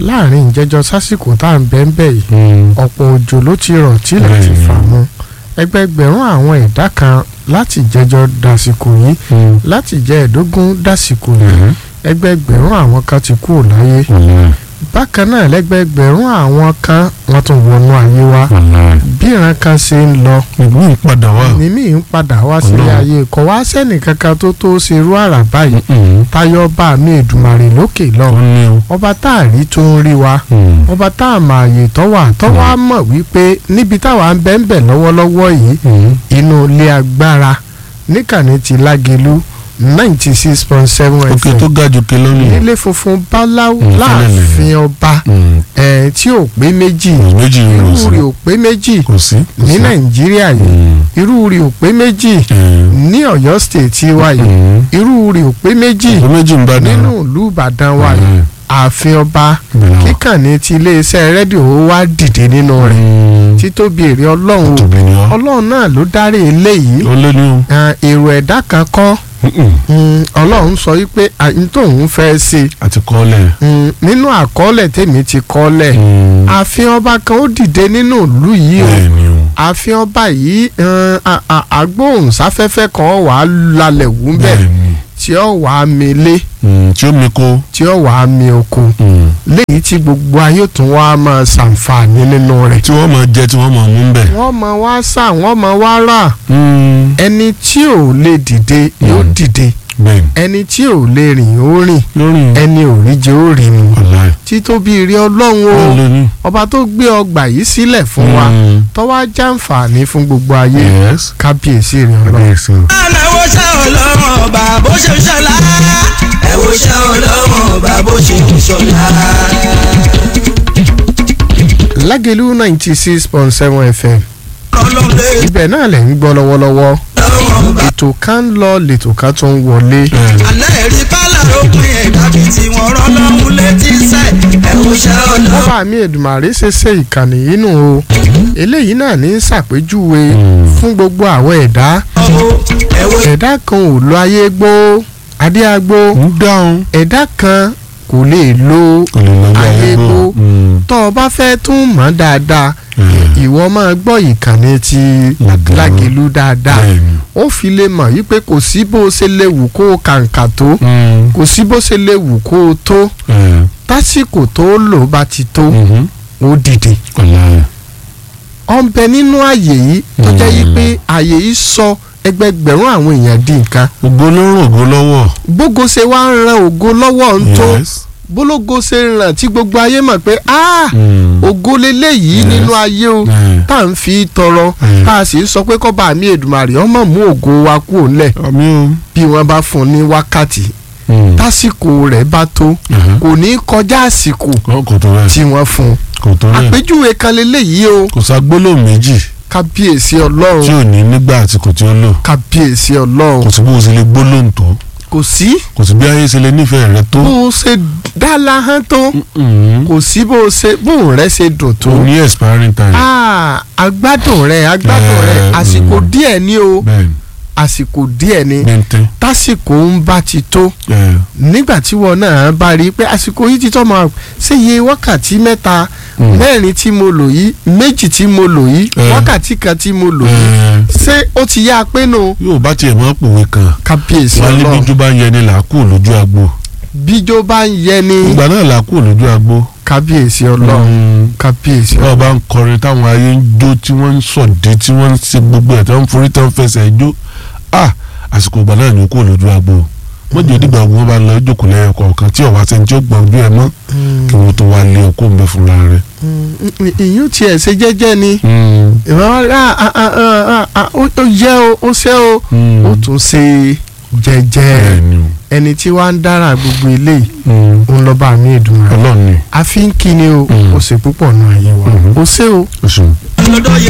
láàrin ìjẹjọ sásìkò tá à ń bẹ́ ń bẹ̀ yìí Mm. ọ̀pọ̀ òjò ló ti rọ̀ tílẹ̀ ti Bẹ́ẹ̀ni. fà mu ẹgbẹgbẹ̀rún àwọn ẹ̀dá kan láti jẹjọ dàsìkò yìí Mm. láti jẹ ẹ̀dógún dàsìkò yìí Mhm. ẹgbẹgbẹ̀rún àwọn kan ti kú láyé Wàláì. bákan náà lẹ́gbẹgbẹ̀rún àwọn kan wọ́n tún wọnú ayé wa Wàláì. bí ìran kan ṣe ń lọ ìlú ìpadà wà. ní mí ń padà wá sílé Ọlọ́run. ayé kò wá sẹ́nì kankan tó tó ṣerú àrà báyìí Mm. táyọ̀ bá mi Èdùmàrè lókè lọ ó ní o. ọba tá a rí tó ń rí wa Mm. ọba tá a mà àyè tó wà tó wá mọ̀ wípé níbi táwa ń bẹ́ ń bẹ̀ lọ́wọ́lọ́wọ́ yìí Mm. inú ilé agbára níkànnì ti Lágelú ninety six point seven òkè FM tó ga jòkè lọ́nà. nílé funfun báláú Mm, láàfin ọba Mm. ẹ̀ tí ò pé méjì méjì irú rò rẹ̀ sí. ò pé méjì kò sí. kò ní sí. Nàìjíríà yìí Mm. irú rẹ̀ ò pé méjì Mm. ní Ọ̀yọ́ state wa yìí Mm. irú rẹ̀ ò pé méjì ìlú méjì ń bá dáná. nínú ìlú Ìbàdàn wa yìí ààfin ọba kíkànnì ti iléeṣẹ́ rédíò wa dìde nínú rẹ̀ títóbi èrè ọlọ́run o tóbi ni ọ. ọlọ́run náà ló dárí eléyìí ó lé ní o. Ah, èrò ẹ̀dá kan kọ́ Mm-mm. Mm, ọlọ́run sọ wípé àyín tóun fẹ́ ṣe àti kọ́lẹ̀. Mm, nínú àkọọ́lẹ̀ tèmi ti kọ́lẹ̀ Mm. ààfin ọba kan ó dìde nínú ìlú yìí o bẹ́ẹ̀ ni o. ààfin ọba yìí eh, a- a- agbóhùnsáfẹ́fẹ́ kan wà á lalẹ̀ wú bẹ́ẹ̀ bẹ́ẹ̀ ni. tí ó wà á mi lé Mm. tí ó mi kó. tí ó wà á mi oko Mm. léyìí tí gbogbo ayé tún wá máa ṣàǹfààní nínú rẹ̀ tí wọ́n máa jẹ tí wọ́n máa mú bẹ̀. wọ́n máa wá sà wọ́n máa wá rà Mm. ẹni tí ò lè dìde yóò Mm. dìde bẹ́ẹ̀ ni. ẹni tí ò lè rìn ó rìn lórí ẹni ò rí jẹ ó rìn mu wàláì. títóbi rí ọlọ́run o ó lé ní. ọba tó gbé ọgbà yìí sílẹ̀ fún wa Mm. tó wá jàǹfààní fún gbogbo ayé yes. kábíyèsí rí ọlọ́run. kábíyèsí o. àná wo ṣe ọlọ́run ọba bó ṣe ń ṣọlá ẹ wo ṣe ọlọ́run ọba bó ṣe ń ṣọlá. Lágelú ninety six point seven FM ọlọ́run lé ibẹ̀ náà lẹ̀ ń gbọ́ lọ́wọ́lọ́wọ́ ọlọ́run ọba. ètò kan ń lọ lètò kan tó ń wọlé àná ẹ̀rí pálá òpin ẹ̀dá fi tí wọ́n rọ́ lọ́hùn létí sẹ́ ẹ wo ṣe ọlọ́run. ọba mi Èdùmàrè ṣe ṣe ìkànnì yìí nù o eléyìí náà ní í ṣàpèjúwe fún gbogbo àwọn ẹ̀dá ẹ wo ẹ̀dá kan ò lo ayé gbó adéagbó ń dáhùn. ẹ̀dá kan kò lè lo kò lè lọ bí ayé gbó Mm. tó o bá fẹ́ tún mọ̀ dáadáa Mm. ìwọ máa gbọ́ ìkànnì ti Lágelú. Lágelú dáadáa bẹ́ẹ̀ ni. ó fi lè mọ̀ wípé kò sí bó o ṣe lè wù kó o kàǹkà tó Mm. kò sí bó ṣe lè wù kó o tó Eh. tásìkò tó lò bá ti tó Mhm. ó dìde. wàláì. ó ń bẹ nínú àyè yìí tó jẹ́ yí Mm. pé àyè yìí sọ ẹgbẹgbẹ̀rún àwọn èèyàn di nǹkan ògo ló ń ràn ògo lọ́wọ́. bógo ṣe wá ń ran ògo lọ́wọ́ ń tó yes. bólógo ṣe ń ràn tí gbogbo ayé mọ̀ pé ah Mm. ògo leléyìí Yes. nínú ayé o Eh. tá à ń fi tọrọ Mm. tá a sì ń sọ pé kọ́ba mi Èdùmàrè ọmọ mú ògo wa kúrò ńlẹ̀ àmì o. bí wọ́n bá fún un ní wákàtí Mm. tásìkò rẹ̀ bá tó Mhm. kò ní kọjá àsìkò Kò- kò tó rẹ̀. tí wọ́n fún un kò tó rẹ̀. àpèjúwe kan leléyìí o kò ságbólóhùn méjì kábíyèsí tí ọlọ́run ò ní nígbà àsìkò tí ó lò. kábíyèsí ọlọ́run kò sí bó o ṣe lè gbólóhùn tó. kò sí kò sí bí ayé ṣe lè nífẹ̀ẹ́ rẹ tó. bó o ṣe dá lahán tó Mm. kò sí bó o ṣe bóun rẹ ṣe dùn tó o ní expiring time. Ah, agbádùn rẹ agbádùn rẹ Eh, àsìkò mm. díẹ̀ ni o bẹ́ẹ̀ àsìkò díẹ̀ ni bẹ́ntẹ́. tásìkò ń bá ti tó ẹ̀ nígbà tí wọn náà bá rí i pé àsìkò yìí ti tọ́ máa ṣe iye wákàtí mẹ́ta Mm. mẹ́rin tí mo lò yìí méjì tí mo lò yìí Eh. wákàtí kan tí mo lò yìí ẹ̀ ṣé ó ti yá a pé nù yóò bá tiẹ̀ mọ́ pòwe kan. kábíyèsí wọ́n á ní ọlọ́run bíjú bá ń yẹni là á kú lójú agbo. bíjó bá ń yẹ ní ìgbà náà là á kú lójú agbo. kábíyèsí ọlọ́run Mm. kábíyèsí báwo bá ń kọrin táwọn ayé ń jó tí wọ́n ń sọ̀dé tí wọ́n ń ṣe gbogbo ẹ̀ tí wọ́n ń forí tí wọ́n ń fẹsẹ̀ jó ah àsìkò ìgbà náà ni ó kú lójú agbo mọ́jọ́ ìdìgbà wọn bá lọ jókòó lẹ́yìn kọ̀ọ̀kan tí ọ̀wá sẹ́ni tí ó gbọ́ ojú ẹ̀ mọ́ kí wọ́n tó wá lé ọkọ̀ ń bẹ fúnra rẹ̀. ìyún tiẹ̀ ṣe jẹ́jẹ́ ni ìwọ́n ó yẹ o ó ṣe o ó tún ṣe jẹ́jẹ́ bẹ́ẹ̀ni o ẹni tí wàá ń dára gbogbo eléyìí Mm. òun lọ́ba mi ìdùnnú rẹ̀ ọlọ́run ni àfi ń kí ni o Mm. ó ṣe púpọ̀ nù ayé wa Mhm. ó ṣe o o ṣeun. lọ́dọ̀ yẹ